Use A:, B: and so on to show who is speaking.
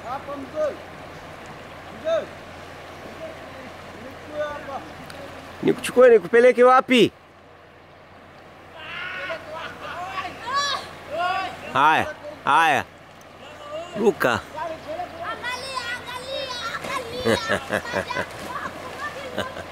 A: Hapa mzee. Mzee. Nichukue hapa.
B: Nikuchukue nikupeleke wapi? Haya, haya. Luka.
C: Angalia, angalia, angalia.